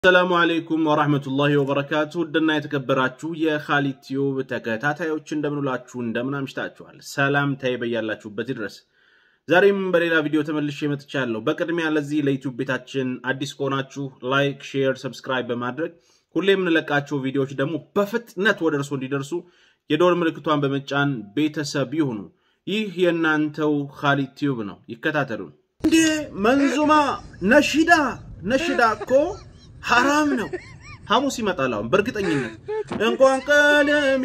ሰላሙ አለይኩም ወራህመቱላሂ ወበረካቱ ውድና የተከበራችሁ የኻሊድ ቲዩብ ተከታታዮች እንደምንላችሁ እንደምን አምሽታችኋል? ሰላምታዬ በያላችሁበት ይድረስ። ዛሬም በሌላ ቪዲዮ ተመልሼ መጥቻለሁ። በቅድሚያ ለዚህ ለዩቲዩብ ቤታችን አዲስ ከሆናችሁ ላይክ፣ ሼር፣ ሰብስክራይብ በማድረግ ሁሌ የምንለቃቸው ቪዲዮዎች ደግሞ በፍጥነት ወደ እርሶ እንዲደርሱ የደወል ምልክቷን በመጫን ቤተሰብ ይሁኑ። ይህ የእናንተው ኻሊድ ቲዩብ ነው። ይከታተሉን። እንዴ መንዙማ ነሺዳ ነሺዳ እኮ ሐራም ነው። ሐሙስ ይመጣል። አሁን በእርግጠኝነት እንኳን ቀለሜ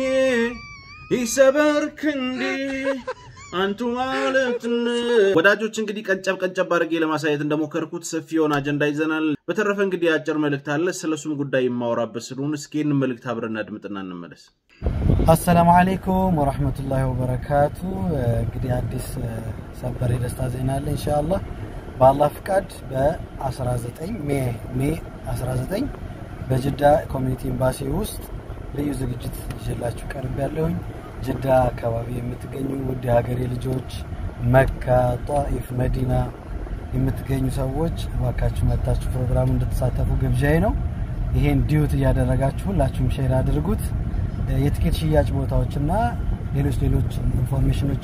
ይሰበር ክንዴ አንቱ ማለት ወዳጆች፣ እንግዲህ ቀንጨብ ቀንጨብ አድርጌ ለማሳየት እንደሞከርኩት ሰፊ የሆነ አጀንዳ ይዘናል። በተረፈ እንግዲህ አጭር መልእክት አለ። ስለሱም ጉዳይ የማወራበት ስለሆነ እስኪ ይህን መልእክት አብረን አድምጥና እንመለስ። አሰላሙ አለይኩም ወራህመቱላሂ ወበረካቱ። እንግዲህ አዲስ ሰበር የደስታ ዜና አለ ኢንሻአላህ በአላህ ፍቃድ በ19 ሜ 19 በጅዳ ኮሚኒቲ ኤምባሲ ውስጥ ልዩ ዝግጅት ይዤላችሁ ቀርብ ያለሁኝ። ጅዳ አካባቢ የምትገኙ ውድ የሀገሬ ልጆች፣ መካ፣ ጧኢፍ፣ መዲና የምትገኙ ሰዎች እባካችሁ መታችሁ ፕሮግራሙ እንድትሳተፉ ግብዣዬ ነው። ይሄን ዲዩት እያደረጋችሁ ሁላችሁም ሼር አድርጉት። የትኬት ሽያጭ ቦታዎችና ሌሎች ሌሎች ኢንፎርሜሽኖች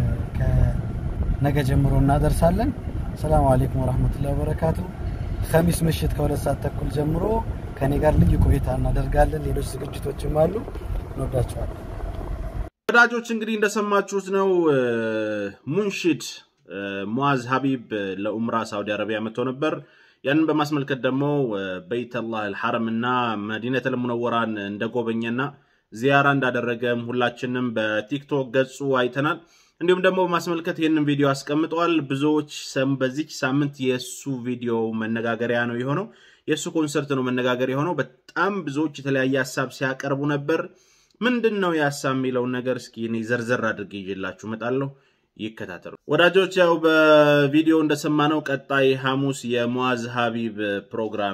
ከነገ ጀምሮ እናደርሳለን። ሰላም አለይኩም ወራህመቱላሂ ወበረካቱ። ከሚስ ምሽት ከሁለት ሰዓት ተኩል ጀምሮ ከኔ ጋር ልዩ ቆይታ እናደርጋለን። ሌሎች ዝግጅቶችም አሉ። እንወዳቸዋለን። ወዳጆች እንግዲህ እንደሰማችሁት ነው። ሙንሺድ ሙዓዝ ሀቢብ ለኡምራ ሳውዲ አረቢያ መጥቶ ነበር። ያንን በማስመልከት ደግሞ በይተላህ አልሐረም እና መዲነተል ሙነወራን እንደጎበኘና ዚያራ እንዳደረገም ሁላችንም በቲክቶክ ገጹ አይተናል። እንዲሁም ደግሞ በማስመልከት ይህንን ቪዲዮ አስቀምጠዋል። ብዙዎች በዚች ሳምንት የእሱ ቪዲዮ መነጋገሪያ ነው የሆነው። የእሱ ኮንሰርት ነው መነጋገሪያ የሆነው። በጣም ብዙዎች የተለያየ ሀሳብ ሲያቀርቡ ነበር። ምንድን ነው የሀሳብ የሚለውን ነገር እስኪ እኔ ዘርዘር አድርጌ ይዤላችሁ እመጣለሁ። ይከታተሉ ወዳጆች። ያው በቪዲዮ እንደሰማነው ቀጣይ ሐሙስ የሙዓዝ ሀቢብ ፕሮግራም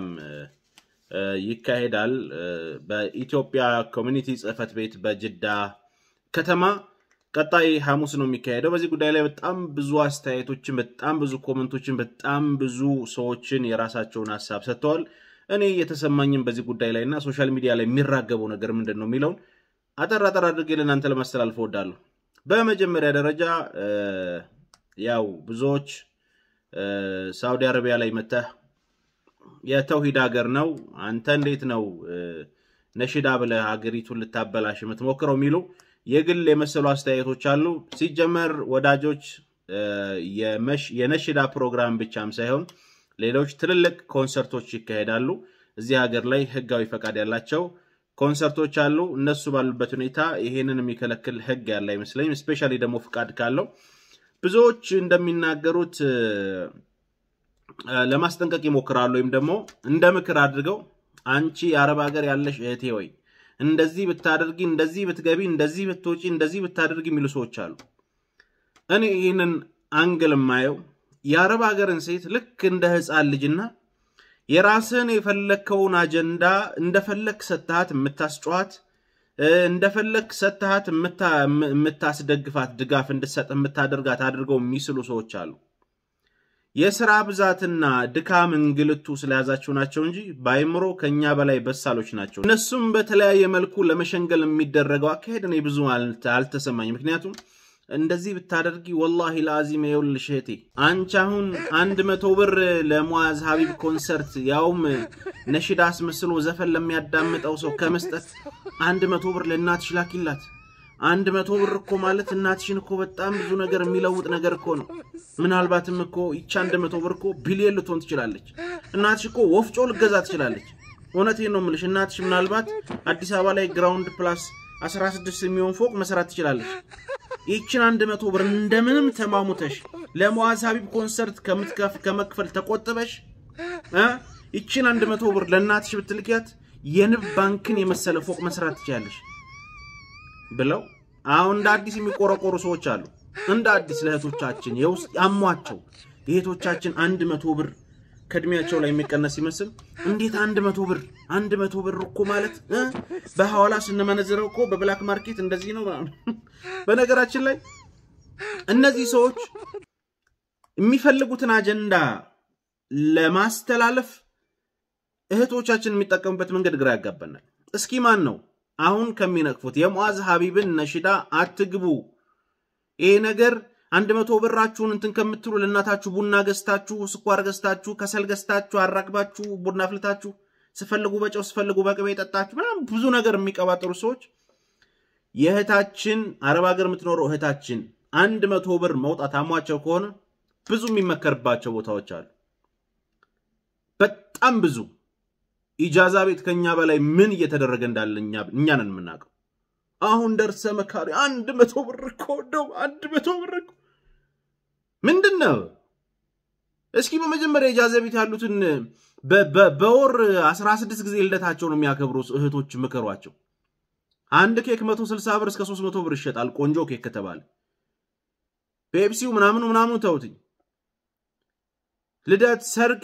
ይካሄዳል በኢትዮጵያ ኮሚኒቲ ጽህፈት ቤት በጅዳ ከተማ ቀጣይ ሐሙስ ነው የሚካሄደው። በዚህ ጉዳይ ላይ በጣም ብዙ አስተያየቶችን፣ በጣም ብዙ ኮመንቶችን፣ በጣም ብዙ ሰዎችን የራሳቸውን ሀሳብ ሰጥተዋል። እኔ የተሰማኝም በዚህ ጉዳይ ላይ እና ሶሻል ሚዲያ ላይ የሚራገበው ነገር ምንድን ነው የሚለውን አጠር አጠር አድርጌ ለእናንተ ለማስተላለፍ እወዳለሁ። በመጀመሪያ ደረጃ ያው ብዙዎች ሳውዲ አረቢያ ላይ መተህ የተውሂድ ሀገር ነው አንተ እንዴት ነው ነሽዳ ብለህ ሀገሪቱን ልታበላሽ የምትሞክረው የሚሉ የግል የመሰሉ አስተያየቶች አሉ። ሲጀመር ወዳጆች የነሽዳ ፕሮግራም ብቻም ሳይሆን ሌሎች ትልልቅ ኮንሰርቶች ይካሄዳሉ። እዚህ ሀገር ላይ ህጋዊ ፈቃድ ያላቸው ኮንሰርቶች አሉ። እነሱ ባሉበት ሁኔታ ይሄንን የሚከለክል ህግ ያለ አይመስለኝም። ስፔሻሊ ደግሞ ፍቃድ ካለው ብዙዎች እንደሚናገሩት ለማስጠንቀቅ ይሞክራሉ። ወይም ደግሞ እንደ ምክር አድርገው አንቺ የአረብ ሀገር ያለሽ እህቴ ወይ እንደዚህ ብታደርጊ፣ እንደዚህ ብትገቢ፣ እንደዚህ ብትወጪ፣ እንደዚህ ብታደርጊ የሚሉ ሰዎች አሉ። እኔ ይህንን አንግል የማየው የአረብ ሀገርን ሴት ልክ እንደ ህፃን ልጅና የራስን የፈለግከውን አጀንዳ እንደፈለግ ሰትሃት የምታስጨዋት እንደፈለግ ሰትሃት የምታስደግፋት ድጋፍ እንድሰጥ የምታደርጋት አድርገው የሚስሉ ሰዎች አሉ። የስራ ብዛትና ድካም እንግልቱ ስለያዛቸው ናቸው እንጂ በአይምሮ ከኛ በላይ በሳሎች ናቸው። እነሱም በተለያየ መልኩ ለመሸንገል የሚደረገው አካሄድ እኔ ብዙ አልተሰማኝ። ምክንያቱም እንደዚህ ብታደርጊ ወላሂ ለአዚም የውልሽ እህቴ አንቺ አሁን አንድ መቶ ብር ለሙዓዝ ሀቢብ ኮንሰርት ያውም ነሽዳ አስመስሎ ዘፈን ለሚያዳምጠው ሰው ከመስጠት አንድ መቶ ብር ለእናትሽ ላኪላት። አንድ መቶ ብር እኮ ማለት እናትሽን እኮ በጣም ብዙ ነገር የሚለውጥ ነገር እኮ ነው። ምናልባትም እኮ ይቺ አንድ መቶ ብር እኮ ቢሊየን ልትሆን ትችላለች። እናትሽ እኮ ወፍጮ ልገዛ ትችላለች። እውነቴን ነው የምልሽ። እናትሽ ምናልባት አዲስ አበባ ላይ ግራውንድ ፕላስ 16 የሚሆን ፎቅ መስራት ትችላለች። ይችን አንድ መቶ ብር እንደምንም ተማሙተሽ ለሙዓዝ ሀቢብ ኮንሰርት ከመክፈል ተቆጥበሽ ይችን አንድ መቶ ብር ለእናትሽ ብትልኪያት የንብ ባንክን የመሰለ ፎቅ መስራት ትችላለሽ ብለው አሁን እንደ አዲስ የሚቆረቆሩ ሰዎች አሉ። እንደ አዲስ ለእህቶቻችን የውስጥ ያሟቸው የእህቶቻችን አንድ መቶ ብር ከእድሜያቸው ላይ የሚቀነስ ይመስል እንዴት አንድ መቶ ብር አንድ መቶ ብር እኮ ማለት በሐዋላ ስንመነዝረው እኮ በብላክ ማርኬት እንደዚህ ነው። በነገራችን ላይ እነዚህ ሰዎች የሚፈልጉትን አጀንዳ ለማስተላለፍ እህቶቻችን የሚጠቀሙበት መንገድ ግራ ያጋባናል። እስኪ ማን ነው አሁን ከሚነቅፉት የሙዓዝ ሀቢብን ነሽዳ አትግቡ፣ ይሄ ነገር አንድ መቶ ብራችሁን እንትን ከምትሉ ለእናታችሁ ቡና ገዝታችሁ፣ ስኳር ገዝታችሁ፣ ከሰል ገዝታችሁ፣ አራግባችሁ፣ ቡና አፍልታችሁ፣ ስፈልጉ በጨው ስፈልጉ በቅቤ ጠጣችሁ ምናምን ብዙ ነገር የሚቀባጥሩ ሰዎች የእህታችን አረብ ሀገር የምትኖረው እህታችን አንድ መቶ ብር መውጣት አሟቸው ከሆነ ብዙ የሚመከርባቸው ቦታዎች አሉ። በጣም ብዙ ኢጃዛ ቤት ከኛ በላይ ምን እየተደረገ እንዳለ እኛ ነን የምናውቀው። አሁን ደርሰ መካሪ አንድ መቶ ብር እኮ እንደው አንድ መቶ ብር እኮ ምንድን ነው? እስኪ በመጀመሪያ ኢጃዛ ቤት ያሉትን በወር አስራ ስድስት ጊዜ ልደታቸውን የሚያከብሩ እህቶች ምከሯቸው። አንድ ኬክ መቶ ስልሳ ብር እስከ ሶስት መቶ ብር ይሸጣል። ቆንጆ ኬክ ከተባለ ፔፕሲው ምናምኑ ምናምኑ ተውትኝ። ልደት፣ ሰርግ፣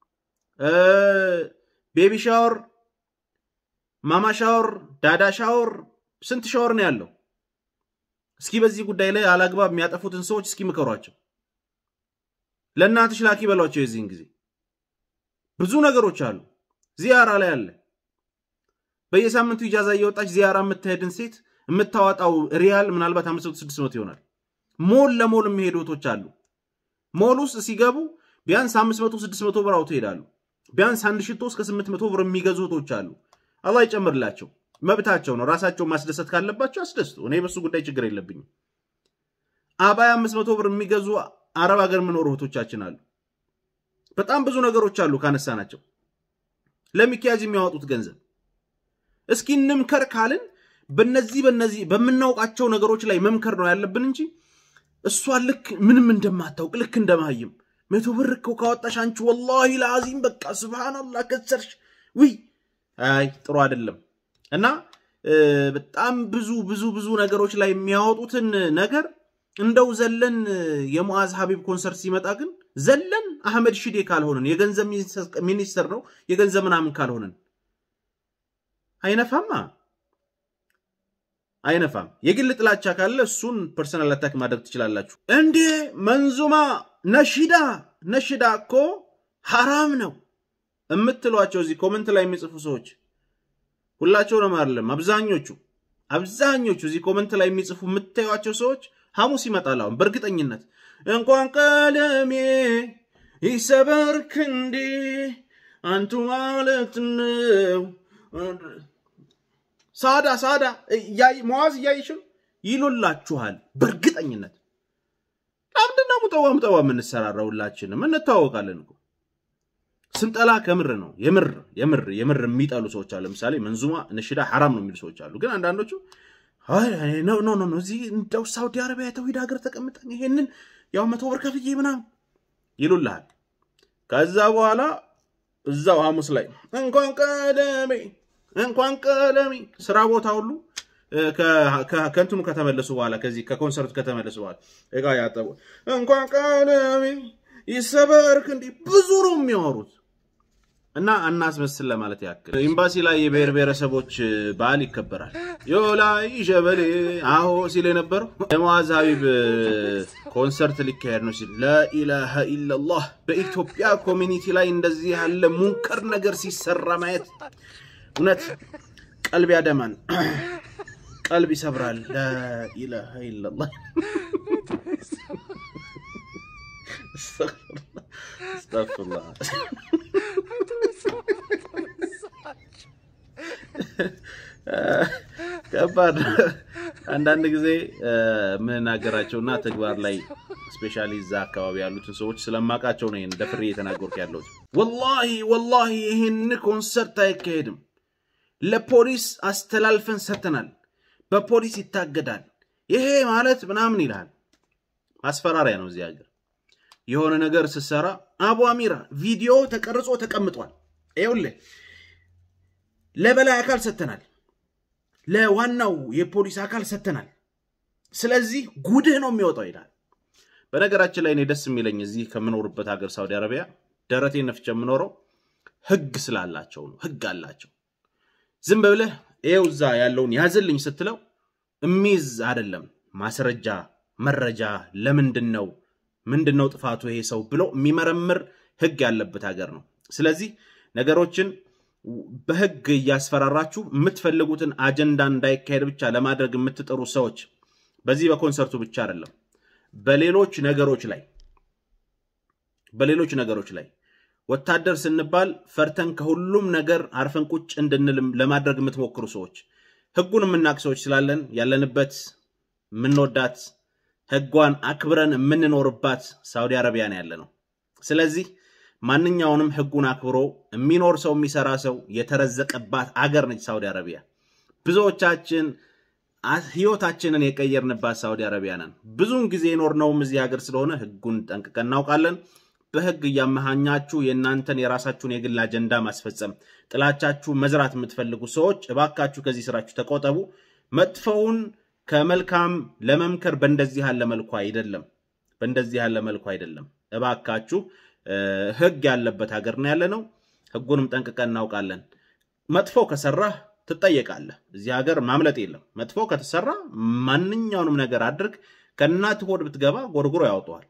ቤቢ ሻወር፣ ማማ ሻወር፣ ዳዳ ሻወር ስንት ሻወር ነው ያለው? እስኪ በዚህ ጉዳይ ላይ አላግባብ የሚያጠፉትን ሰዎች እስኪ ምከሯቸው። ለእናትሽ ላኪ በሏቸው። የዚህን ጊዜ ብዙ ነገሮች አሉ። ዚያራ ላይ አለ። በየሳምንቱ ኢጃዛ እየወጣች ዚያራ የምትሄድን ሴት የምታወጣው ሪያል ምናልባት አምስት መቶ ስድስት መቶ ይሆናል። ሞል ለሞል የሚሄዱ እህቶች አሉ። ሞል ውስጥ ሲገቡ ቢያንስ አምስት መቶ ስድስት መቶ ብር አውጥተው ይሄዳሉ። ቢያንስ አንድ ሽቶ እስከ ስምንት መቶ ብር የሚገዙ እህቶች አሉ። አላህ ይጨምርላቸው። መብታቸው ነው። ራሳቸው ማስደሰት ካለባቸው አስደስቱ። እኔ በሱ ጉዳይ ችግር የለብኝም። አባያ አምስት መቶ ብር የሚገዙ አረብ ሀገር የሚኖሩ እህቶቻችን አሉ። በጣም ብዙ ነገሮች አሉ ካነሳ ናቸው ለሚኪያጅ የሚያወጡት ገንዘብ። እስኪ እንምከር ካልን በነዚህ በነዚህ በምናውቃቸው ነገሮች ላይ መምከር ነው ያለብን እንጂ እሷ ልክ ምንም እንደማታውቅ ልክ እንደማይም መቶ ብር እኮ ካወጣሽ አንቺ ወላሂ ለአዚም በቃ ስብሃናላህ ከሰርሽ። ውይ አይ ጥሩ አይደለም። እና በጣም ብዙ ብዙ ብዙ ነገሮች ላይ የሚያወጡትን ነገር እንደው ዘለን የሙዓዝ ሀቢብ ኮንሰርት ሲመጣ ግን ዘለን አህመድ ሺዴ ካልሆንን የገንዘብ ሚኒስተር ነው የገንዘብ ምናምን ካልሆንን አይነፋማ አይነፋም። የግል ጥላቻ ካለ እሱን ፐርሰናል አታክ ማድረግ ትችላላችሁ። እንዴ መንዙማ ነሽዳ ነሽዳ እኮ ሐራም ነው የምትሏቸው እዚህ ኮመንት ላይ የሚጽፉ ሰዎች ሁላቸውንም አይደለም፣ አብዛኞቹ አብዛኞቹ እዚህ ኮመንት ላይ የሚጽፉ የምታዩቸው ሰዎች ሐሙስ ይመጣል። አሁን በእርግጠኝነት እንኳን ቀለሜ ይሰበር ክንዴ አንቱ ማለት ነው ሳዳ ሳዳ መዋዝ እያይሽም ይሉላችኋል። በእርግጠኝነት ለምንድነው ሙጠዋ ሙጠዋ የምንሰራራው? ሁላችንም እንታወቃለን እኮ ስንጠላ ከምር ነው። የምር የምር የምር የሚጠሉ ሰዎች አሉ። ለምሳሌ መንዙማ ነሽዳ ሐራም ነው የሚሉ ሰዎች አሉ። ግን አንዳንዶቹ ኖ ኖ ኖ እዚህ እንደው ሳውዲ አረቢያ የተውሂድ ሀገር ተቀምጠን ይሄንን ያው መቶ ብር ከፍዬ ምናምን ይሉልሃል። ከዛ በኋላ እዛው ሐሙስ ላይ እንኳን ቀደሜ እንኳን ቀለሜ ስራ ቦታ ሁሉ ከእንትኑ ከተመለሱ በኋላ ከዚህ ከኮንሰርቱ ከተመለሱ በኋላ እቃ ያጠቡ እንኳን ቀለሜ ይሰበርክ እንዲህ ብዙ ነው የሚያወሩት እና እናስመስል ለማለት ያክል ኤምባሲ ላይ የብሔር ብሔረሰቦች በዓል ይከበራል። ዮላይ ሸበሌ አሆ ሲል የነበረው የሙዓዝ ሀቢብ ኮንሰርት ሊካሄድ ነው ሲል ላኢላሃ ኢለላህ። በኢትዮጵያ ኮሚኒቲ ላይ እንደዚህ ያለ ሙንከር ነገር ሲሰራ ማየት እውነት ቀልብ ያደማን፣ ቀልብ ይሰብራል። ላኢላሃ ኢለላህ አስተግፊሩላህ። ከባድ አንዳንድ ጊዜ የምናገራቸውና ተግባር ላይ ስፔሻሊ እዛ አካባቢ ያሉትን ሰዎች ስለማውቃቸው ነው ይህን ደፍሬ እየተናገርኩ ያለሁት። ወላሂ ወላሂ ይህን ኮንሰርት አይካሄድም። ለፖሊስ አስተላልፈን ሰጥተናል። በፖሊስ ይታገዳል። ይሄ ማለት ምናምን ይልሃል። ማስፈራሪያ ነው እዚህ ሀገር። የሆነ ነገር ስትሰራ አቡ አሚራ ቪዲዮ ተቀርጾ ተቀምጧል። ይኸውልህ ለበላይ አካል ሰጥተናል፣ ለዋናው የፖሊስ አካል ሰጥተናል። ስለዚህ ጉድህ ነው የሚወጣው ይላል። በነገራችን ላይ እኔ ደስ የሚለኝ እዚህ ከምኖርበት ሀገር ሳውዲ አረቢያ ደረቴ ነፍቼ የምኖረው ህግ ስላላቸው ነው። ህግ አላቸው። ዝም ብለህ ይኸው እዛ ያለውን ያዝልኝ ስትለው እሚይዝ አይደለም። ማስረጃ መረጃ፣ ለምንድን ነው ምንድን ነው ጥፋቱ ይሄ ሰው ብሎ የሚመረምር ህግ ያለበት ሀገር ነው። ስለዚህ ነገሮችን በህግ እያስፈራራችሁ የምትፈልጉትን አጀንዳ እንዳይካሄድ ብቻ ለማድረግ የምትጥሩ ሰዎች በዚህ በኮንሰርቱ ብቻ አይደለም፣ በሌሎች ነገሮች ላይ በሌሎች ነገሮች ላይ ወታደር ስንባል ፈርተን ከሁሉም ነገር አርፈን ቁጭ እንድንል ለማድረግ የምትሞክሩ ሰዎች ህጉን የምናውቅ ሰዎች ስላለን ያለንበት የምንወዳት ህጓን አክብረን የምንኖርባት ሳውዲ አረቢያ ነው ያለ ነው። ስለዚህ ማንኛውንም ህጉን አክብሮ የሚኖር ሰው የሚሰራ ሰው የተረዘቀባት አገር ነች ሳውዲ አረቢያ። ብዙዎቻችን ህይወታችንን የቀየርንባት ሳውዲ አረቢያ ነን። ብዙውን ጊዜ የኖርነውም እዚህ ሀገር ስለሆነ ህጉን ጠንቅቀን እናውቃለን። በህግ እያመሃኛችሁ የእናንተን የራሳችሁን የግል አጀንዳ ማስፈጸም፣ ጥላቻችሁ መዝራት የምትፈልጉ ሰዎች እባካችሁ ከዚህ ስራችሁ ተቆጠቡ። መጥፎውን ከመልካም ለመምከር በእንደዚህ ያለ መልኩ አይደለም፣ በእንደዚህ ያለ መልኩ አይደለም። እባካችሁ ህግ ያለበት ሀገር ነው ያለ ነው። ህጉንም ጠንቅቀን እናውቃለን። መጥፎ ከሰራህ ትጠየቃለህ። እዚህ ሀገር ማምለጥ የለም። መጥፎ ከተሰራ ማንኛውንም ነገር አድርግ፣ ከእናት ሆድ ብትገባ ጎርጉሮ ያውጠዋል።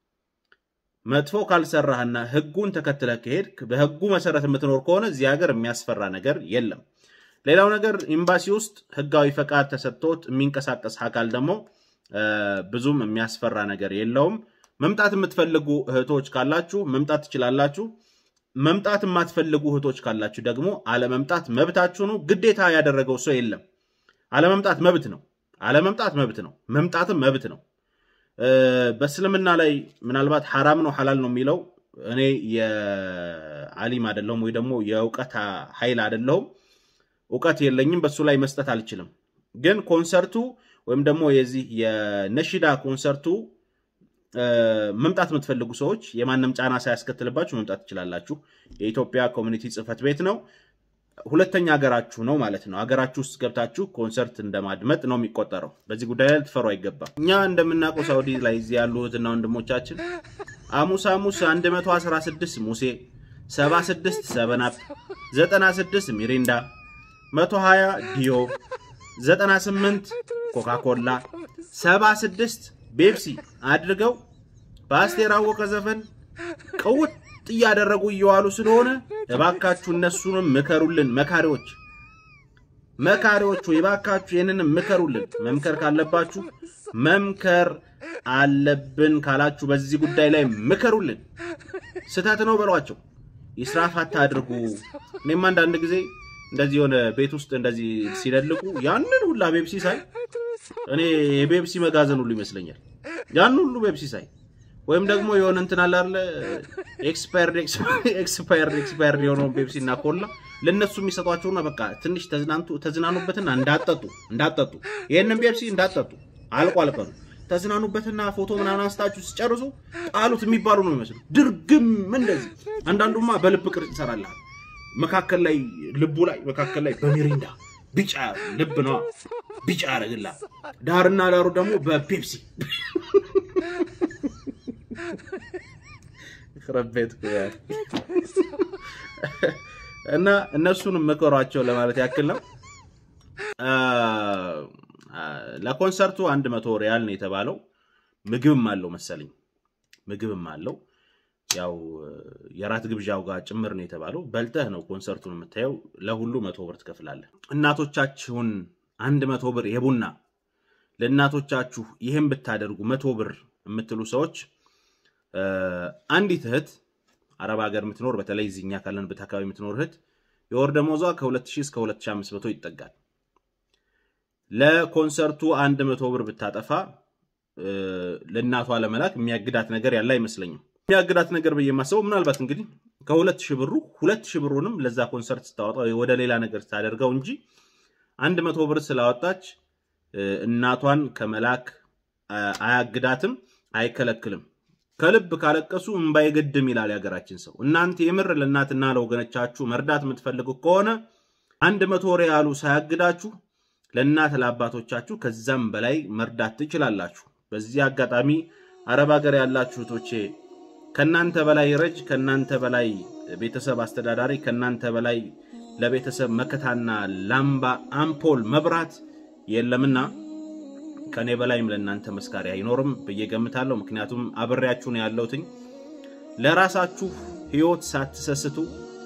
መጥፎ ካልሰራህና ህጉን ተከትለህ ከሄድክ በህጉ መሰረት የምትኖር ከሆነ እዚህ ሀገር የሚያስፈራ ነገር የለም። ሌላው ነገር ኤምባሲ ውስጥ ህጋዊ ፈቃድ ተሰጥቶት የሚንቀሳቀስ አካል ደግሞ ብዙም የሚያስፈራ ነገር የለውም። መምጣት የምትፈልጉ እህቶች ካላችሁ መምጣት ትችላላችሁ። መምጣት የማትፈልጉ እህቶች ካላችሁ ደግሞ አለመምጣት መብታችሁ ነው። ግዴታ ያደረገው ሰው የለም። አለመምጣት መብት ነው። አለመምጣት መብት ነው። መምጣትም መብት ነው። በእስልምና ላይ ምናልባት ሐራም ነው ሐላል ነው የሚለው እኔ የአሊም አይደለሁም ወይ ደግሞ የእውቀት ኃይል አይደለሁም። እውቀት የለኝም፣ በሱ ላይ መስጠት አልችልም። ግን ኮንሰርቱ ወይም ደግሞ የዚህ የነሺዳ ኮንሰርቱ መምጣት የምትፈልጉ ሰዎች የማንም ጫና ሳያስከትልባችሁ መምጣት ትችላላችሁ። የኢትዮጵያ ኮሚኒቲ ጽህፈት ቤት ነው። ሁለተኛ ሀገራችሁ ነው ማለት ነው። ሀገራችሁ ውስጥ ገብታችሁ ኮንሰርት እንደማድመጥ ነው የሚቆጠረው። በዚህ ጉዳይ ላይ ልትፈሩ አይገባም። እኛ እንደምናውቀው ሳውዲ ላይ እዚህ ያሉ እህትና ወንድሞቻችን አሙስ አሙስ 116 ሙሴ፣ 76 ሰበናፕ፣ 96 ሚሪንዳ፣ 120 ዲዮ፣ 98 ኮካኮላ፣ 76 ቤፕሲ አድርገው በአስቴር አወቀ ዘፈን ቅውጥ እያደረጉ እየዋሉ ስለሆነ እባካችሁ እነሱንም ምከሩልን። መካሪዎች መካሪዎቹ እባካችሁ ይህንንም ምከሩልን። መምከር ካለባችሁ መምከር አለብን ካላችሁ በዚህ ጉዳይ ላይ ምከሩልን። ስህተት ነው በሏቸው። ይስራፍ አታድርጉ። እኔም አንዳንድ ጊዜ እንደዚህ የሆነ ቤት ውስጥ እንደዚህ ሲደልቁ ያንን ሁላ ቤፕሲ ሳይ እኔ የቤፕሲ መጋዘን ሁሉ ይመስለኛል። ያን ሁሉ ቤፕሲ ሳይ ወይም ደግሞ የሆነ እንትን አለ አይደለ ኤክስፓየርድ ኤክስፓየርድ ኤክስፓየርድ የሆነውን ቤፕሲ እና ኮላ ለእነሱ የሚሰጧቸውና በቃ ትንሽ ተዝናኑበትና እንዳጠጡ እንዳጠጡ ይህንን ቤፕሲ እንዳጠጡ አልቋል ቀኑ ተዝናኑበትና ፎቶ ምናምን አንስታችሁ ሲጨርሱ ጣሉት የሚባሉ ነው የሚመስሉ ድርግም እንደዚህ። አንዳንዱማ በልብ ቅርጽ ይሰራልሃል። መካከል ላይ ልቡ ላይ መካከል ላይ በሚሪንዳ ቢጫ ልብ ነው ቢጫ ያደርግልሃል። ዳርና ዳሩ ደግሞ በፔፕሲ ረቤት እና እነሱንም ምከሯቸው ለማለት ያክል ነው። ለኮንሰርቱ አንድ መቶ ሪያል ነው የተባለው። ምግብም አለው መሰለኝ፣ ምግብም አለው። ያው የራት ግብዣው ጋር ጭምር ነው የተባለው። በልተህ ነው ኮንሰርቱን የምታየው። ለሁሉ መቶ ብር ትከፍላለህ። እናቶቻችሁን አንድ መቶ ብር የቡና ለእናቶቻችሁ ይህም ብታደርጉ መቶ ብር የምትሉ ሰዎች አንዲት እህት አረብ ሀገር የምትኖር በተለይ እዚኛ ካለንበት አካባቢ የምትኖር እህት የወር ደመወዟ ከ2000 እስከ 2500 ይጠጋል። ለኮንሰርቱ አንድ መቶ ብር ብታጠፋ ለእናቷ ለመላክ የሚያግዳት ነገር ያለ አይመስለኝም። የሚያግዳት ነገር ብዬ የማስበው ምናልባት እንግዲህ ከሁለት ሺህ ብሩ ሁለት ሺህ ብሩንም ለዛ ኮንሰርት ስታወጣ ወደ ሌላ ነገር ስታደርገው እንጂ አንድ መቶ ብር ስላወጣች እናቷን ከመላክ አያግዳትም፣ አይከለክልም። ከልብ ካለቀሱ እምባ አይገድም ይላል የሀገራችን ሰው። እናንተ የምር ለእናትና ለወገኖቻችሁ መርዳት የምትፈልጉ ከሆነ አንድ መቶ ሪያሉ ሳያግዳችሁ ለእናት ለአባቶቻችሁ ከዛም በላይ መርዳት ትችላላችሁ። በዚህ አጋጣሚ አረብ ሀገር ያላችሁ እህቶቼ ከእናንተ በላይ ረጅ፣ ከእናንተ በላይ ቤተሰብ አስተዳዳሪ፣ ከእናንተ በላይ ለቤተሰብ መከታና ላምባ አምፖል መብራት የለምና ከኔ በላይም ለእናንተ መስካሪ አይኖርም ብዬ ገምታለሁ። ምክንያቱም አብሬያችሁ ነው ያለሁትኝ። ለራሳችሁ ህይወት ሳትሰስቱ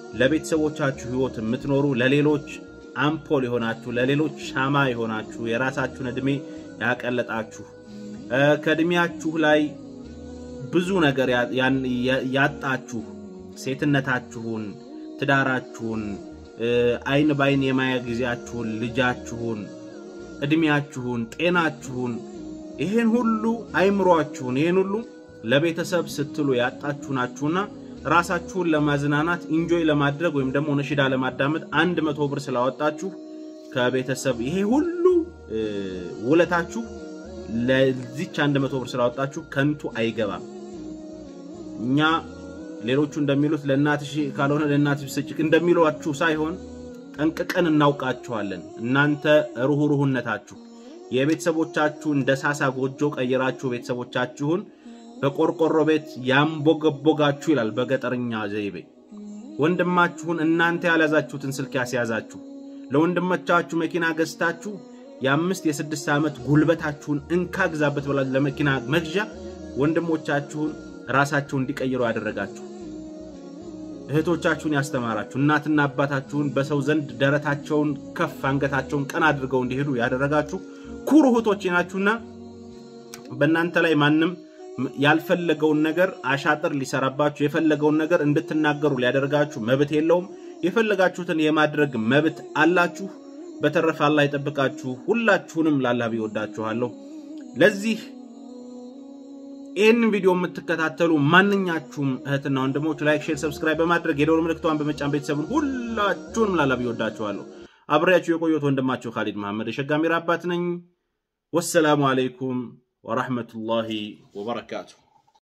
ለቤተሰቦቻችሁ ህይወት የምትኖሩ ለሌሎች አምፖል የሆናችሁ ለሌሎች ሻማ የሆናችሁ የራሳችሁን ዕድሜ ያቀለጣችሁ ከዕድሜያችሁ ላይ ብዙ ነገር ያጣችሁ ሴትነታችሁን፣ ትዳራችሁን፣ አይን ባይን የማያ ጊዜያችሁን፣ ልጃችሁን፣ ዕድሜያችሁን፣ ጤናችሁን ይሄን ሁሉ አይምሯችሁን ይሄን ሁሉ ለቤተሰብ ስትሉ ያጣችሁ ናችሁና ራሳችሁን ለማዝናናት ኢንጆይ ለማድረግ ወይም ደግሞ ነሽዳ ለማዳመጥ አንድ መቶ ብር ስላወጣችሁ ከቤተሰብ ይሄ ሁሉ ውለታችሁ ለዚች አንድ መቶ ብር ስላወጣችሁ ከንቱ አይገባም። እኛ ሌሎቹ እንደሚሉት ለእናትሽ ካልሆነ ለእናትሽ ስጭ እንደሚሏችሁ ሳይሆን ጠንቅቀን እናውቃችኋለን። እናንተ ሩህሩህነታችሁ የቤተሰቦቻችሁን ደሳሳ ጎጆ ቀይራችሁ ቤተሰቦቻችሁን በቆርቆሮ ቤት ያንቦገቦጋችሁ ይላል በገጠርኛ ዘይቤ። ወንድማችሁን እናንተ ያልያዛችሁትን ስልክ ያስያዛችሁ፣ ለወንድሞቻችሁ መኪና ገዝታችሁ የአምስት የስድስት ዓመት ጉልበታችሁን እንካ ግዛበት ብላችሁ ለመኪና መግዣ ወንድሞቻችሁን ራሳቸው እንዲቀይሩ ያደረጋችሁ፣ እህቶቻችሁን ያስተማራችሁ፣ እናትና አባታችሁን በሰው ዘንድ ደረታቸውን ከፍ አንገታቸውን ቀና አድርገው እንዲሄዱ ያደረጋችሁ ኩሩ እህቶች ናችሁና በእናንተ ላይ ማንም ያልፈለገውን ነገር አሻጥር ሊሰራባችሁ የፈለገውን ነገር እንድትናገሩ ሊያደርጋችሁ መብት የለውም። የፈለጋችሁትን የማድረግ መብት አላችሁ። በተረፈ አላህ ይጠብቃችሁ። ሁላችሁንም ላላህ ቢወዳችኋለሁ። ለዚህ ይህንን ቪዲዮ የምትከታተሉ ማንኛችሁም እህትና ወንድሞች ላይክ፣ ሼር፣ ሰብስክራይብ በማድረግ የደወል ምልክቷን በመጫን ቤተሰቡን ሁላችሁንም ላላህ ቢወዳችኋለሁ። አብሬያችሁ የቆየሁት ወንድማችሁ ካሊድ መሐመድ የሸጋሚራ አባት ነኝ። ወሰላሙ አለይኩም ወራህመቱላሂ ወበረካቱሁ።